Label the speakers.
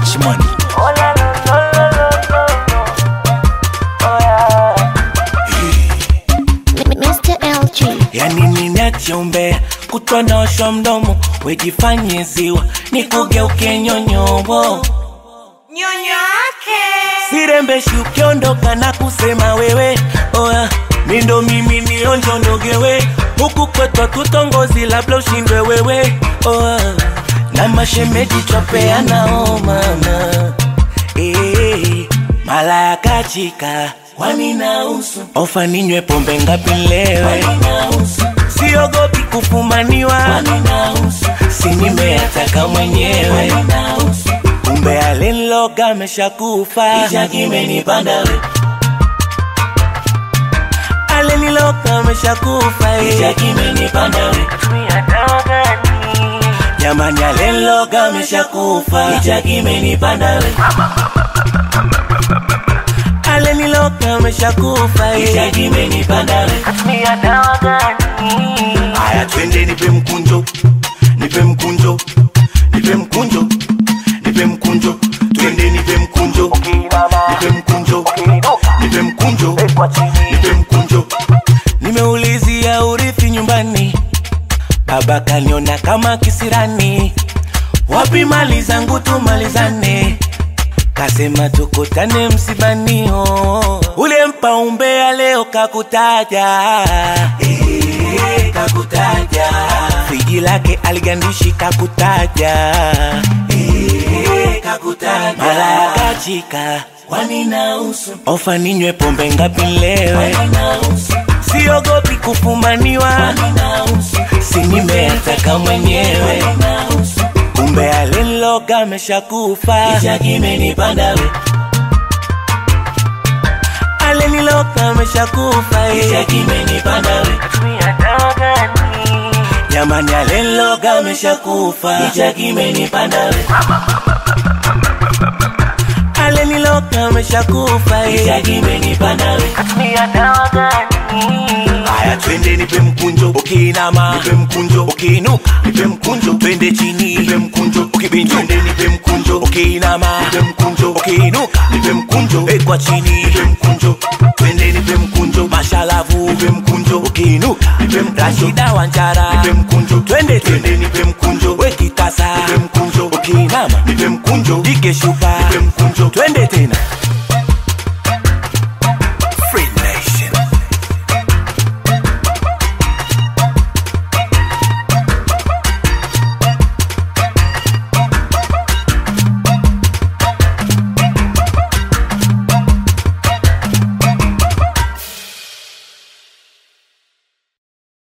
Speaker 1: Cash money.
Speaker 2: Oh la la la la la la. Oh yeah.
Speaker 3: Mr. LG.
Speaker 4: yani ninachombea kutonosha mdomo wejifanye ziwa nikugeuke nyonyobo
Speaker 2: Nyonyo yake.
Speaker 4: sirembeshi ukiondoka na kusema wewe oya mindo mimi nionjondogewe huku kwetwa tutongozi labda ushindwe wewe oya na mashemeji twapeanao mama Eh, mala ya kachika waninausu ofa ninywe pombe ngapi lewe siogopi kufumaniwa si nimeyataka mwenyewe kumbe alinloga ameshakufa aliniloga ameshakufa eh.
Speaker 2: Tumia dawa gani?
Speaker 4: jamani alinloga ameshakufa aliniloga ameshakufa eh.
Speaker 2: Tumia dawa gani?
Speaker 4: Haya, twende nipe mkunjo, nipe mkunjo, nipe mkunjo, nipe mkunjo, twende nipe mkunjo, nipe mkunjo, nipe mkunjo, nipe mkunjo. Nimeulizia urithi nyumbani, baba kaniona kama kisirani, wapi mali zangu tumalizane kasema tukutane msibani oh. ule mpa umbea leo kakutaja eh, kakutaja friji lake aligandishi kakutaja eh, kakutaja mara ya kachika waninausu ofa ninywe pombe ngapi lewe siogopi kufumaniwa si nimeyataka mwenyewe kumbe alinloga ameshakufa aliniloga ameshakufa eh.
Speaker 2: Tumia dawa gani?
Speaker 4: jamani alinloga ameshakufa aliniloga ameshakufa eh.
Speaker 2: Tumia dawa gani?
Speaker 4: haya twende nipe mkunjo ukiinama nipe mkunjo ukiinuka nipe mkunjo twende chini nipe mkunjo ukibinjo twende nipe mkunjo ukiinama nipe mkunjo ukiinuka nipe mkunjo ekwa chini nipe mkunjo twende nipe mkunjo mashalavu nipe mkunjo ukiinuka nipe mkunjo rashida wanjara nipe mkunjo twende twende nipe mkunjo wekitasa nipe mkunjo ukiinama nipe mkunjo dike shupa nipe mkunjo twende tena